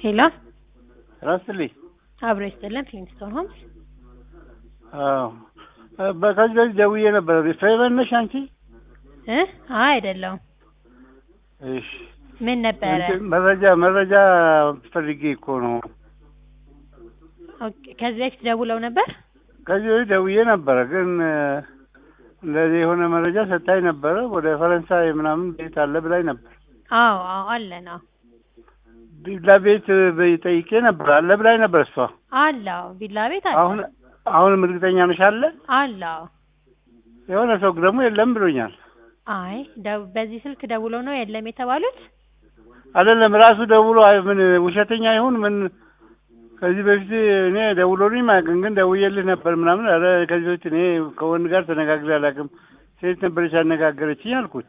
ሄሎ ራስልኝ አብሮ ይስጥልን ፍሊንስቶን ሆምስ አዎ በከዚህ በፊት ደውዬ ነበረ ፌቨን ነሽ አንቺ እ አይ አይደለሁም እሺ ምን ነበረ እንትን መረጃ መረጃ ፈልጌ እኮ ነው ኦኬ ከዚህ በፊት ደውለው ነበር ከዚህ በፊት ደውዬ ነበረ ግን እንደዚህ የሆነ መረጃ ሰታኝ ነበረ ወደ ፈረንሳይ ምናምን ቤት አለ ብላኝ ነበር አዎ አዎ አለን አዎ ቪላ ቤት ጠይቄ ነበር አለ ብላኝ ነበር እሷ አለ አዎ ቪላ ቤት አለ አሁን አሁንም እርግጠኛ ነሽ አለ አለ አዎ የሆነ ሰው ደግሞ የለም ብሎኛል አይ ደው- በዚህ ስልክ ደውለው ነው የለም የተባሉት አይደለም ራሱ ደውሎ አይ ምን ውሸተኛ ይሁን ምን ከዚህ በፊት እኔ ደውሎልኝ ማያውቅም ግን ደውዬልህ ነበር ምናምን ኧረ ከዚህ በፊት እኔ ከወንድ ጋር ተነጋግሬ አላውቅም ሴት ነበረች ያነጋገረችኝ አልኩት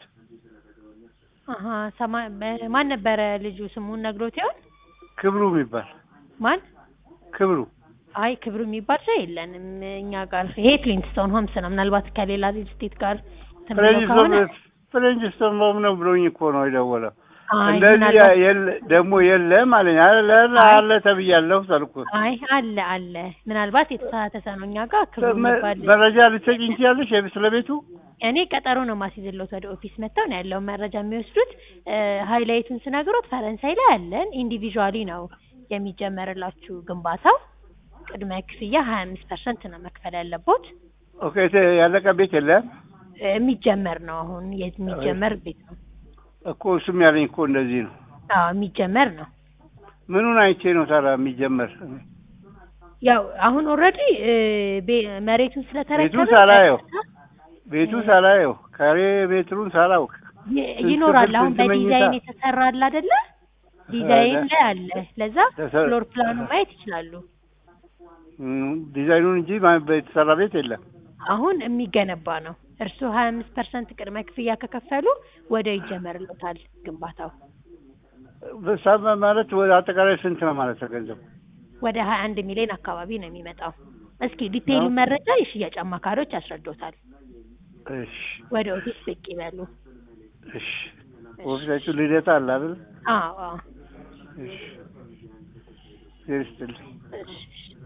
አሀ ሰማ በ- ማን ነበረ ልጁ ስሙን ነግሮት ይሆን ክብሩ የሚባል ማን ክብሩ አይ ክብሩ የሚባል ሰው የለንም እኛ ጋር ይሄ ክሊንስቶን ሆምስ ነው ምናልባት ከሌላ ሪል ስቴት ጋር እንትን ብሎ ከሆነ ፍሬንጅስቶን ሆም ነው ብሎኝ እኮ ነው የደወለው አይ እንደዚህ ምናልባት የለ ደግሞ የለም አለኝ አለ አለ ተብያለሁ አልኩት አይ አለ አለ ምናልባት የተሳሳተ ሰው ነው እኛ ጋር ክብሩ የሚባል መረጃ ልትሰጪኝ ትችያለሽ ስለ ቤቱ እኔ ቀጠሮ ነው ማስይዝሎት ወደ ኦፊስ መጥተው ነው ያለውን መረጃ የሚወስዱት ሀይላይቱን ስነግሮት ፈረንሳይ ላይ አለን ኢንዲቪዥዋሊ ነው የሚጀመርላችሁ ግንባታው ቅድመ ክፍያ ሀያ አምስት ፐርሰንት ነው መክፈል ያለቦት ኦኬ ያለቀ ቤት የለም የሚጀመር ነው አሁን የሚጀመር ቤት ነው እኮ እሱም ያለኝ እኮ እንደዚህ ነው አዎ የሚጀመር ነው ምኑን አይቼ ነው ታዲያ የሚጀመር ያው አሁን ኦልሬዲ መሬቱን ስለተረከበ ቤቱን ሳላየው ቤቱ ሳላየው ካሬ ሜትሩን ሳላውቅ ይ- ይኖራል አሁን ስንት መኝታ? በዲዛይን የተሰራ አለ አይደለ ዲዛይን ላይ አለ ለዛ ተሰ- ፍሎር ፕላኑ ማየት ይችላሉ እም፣ ዲዛይኑን እንጂ ማ- የተሰራ ቤት የለም አሁን የሚገነባ ነው እርስዎ ሀያ አምስት ፐርሰንት ቅድመ ክፍያ ከከፈሉ ወደ ይጀመርለታል ግንባታው በሳብ ማለት ወደ አጠቃላይ ስንት ነው ማለት ነው ገንዘቡ? ወደ ሀያ አንድ ሚሊዮን አካባቢ ነው የሚመጣው እስኪ ዲቴይሉ መረጃ የሽያጭ አማካሪዎች ያስረዶታል እሺ ወደ ኦፊስ ብቅ ይበሉ እሺ ኦፊሳችሁ ልደታ አለ አይደል? አዎ አዎ እሺ ይስጥልኝ እሺ